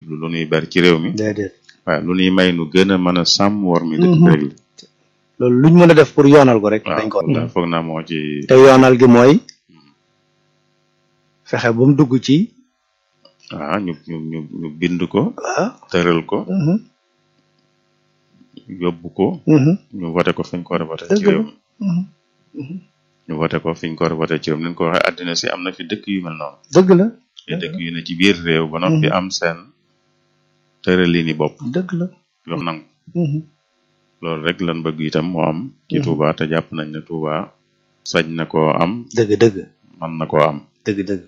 lu nuy bari ci réew mi déedéet waaye lu nuy may nu gën a mën a sàmm war mi dëkk Mhm. bi rek la loolu luñ mën a def pour yoonal ko rek waaw dañ ko foog naa foog naa moo ci te yoonal gi mooy fexe ba mu dugg ci waaw ñu ñu ñu ñu bind ko waaw tëral ko mhm, yóbbu ko mhm, ñu voté ko fi ñu ko war a voté Dëgg ci la. réew mi mhm. ñu voté ko fi ñu ko war a voté ci réew mi ni ñu ko waxee àddina si am na fi dëkk yu mel noonu dëgg la te dëkk yu ne ci biir réew ba noppi Mhm. am seen tëralini bopp dëgg la yoo nangu mhm, loolu rek lan bëgg itam moo am ci Mhm. Touba te jàpp nañ ne Touba sañ na koo am dëgg dëgg man na koo am dëgg dëgg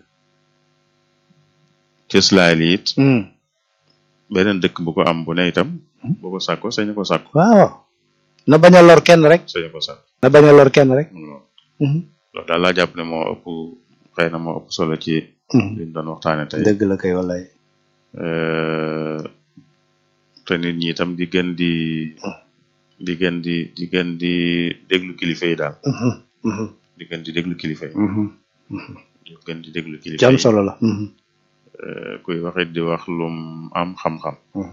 cëslaay li it mhm. beneen dëkk bu ko am bu ne itam Mhm. bu ko sàkko sañ ko sàkko waaw na bañ a lor kenn rek sañ ko sàkko na bañ a lor kenn rek loolu mhm, loolu daal laa jàpp ne moo ëpp xëy na moo ëpp solo ci mhm. liñ doon waxtaane tey dëgg la kay wallaay Euh, te nit ñi itam di gën di di gën di di gën di déglu kilifa yi daal Mhm, mhm, di gën di déglu kilifa yi mhm. di gën di déglu ci kilifa am yi solo la mhm, Euh, kuy waxit di wax lum am xam-xam mhm.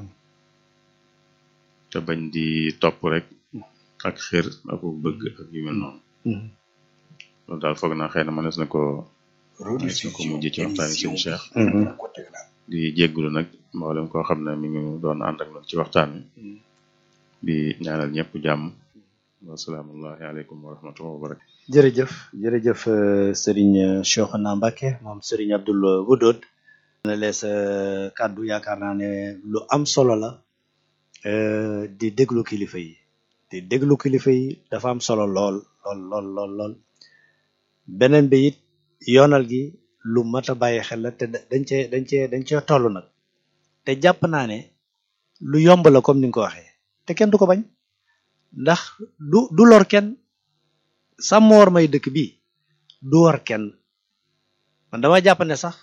te bañ di topp rek ak xër ak bëgg ak yu mel noonu Mhm. loolu daal foog naa xëy na mënees na ko mënees na ko mujj ci waxtaani sëñ Cheikh Mhm. di jéggulu nag mboolem koo xam ne mi ngi doon ànd ak noonu ci waxtaan wi di ñaanal ñëpp jàmm wasalaamullahi aleykum wa rahmatullahi wa barakatu jërëjëf jërëjëf euh, Serigne Cheikhouna Mbacké moom Serigne Abdoul Wadoud na lees euh, kàddu yaakaar naa ne lu am solo la euh, di déglu kilifa yi di déglu kilifa yi dafa am solo lool lool lool lool lool beneen bi it yoonal gi lu mat a bàyyi xel la te da- dañ cee dañ cee dañ cee toll nag te jàpp naa ne lu yomb la comme ni nga ko waxee te kenn du ko bañ ndax du du lor kenn sàmm war may dëkk bi du war kenn man dama jàpp ne sax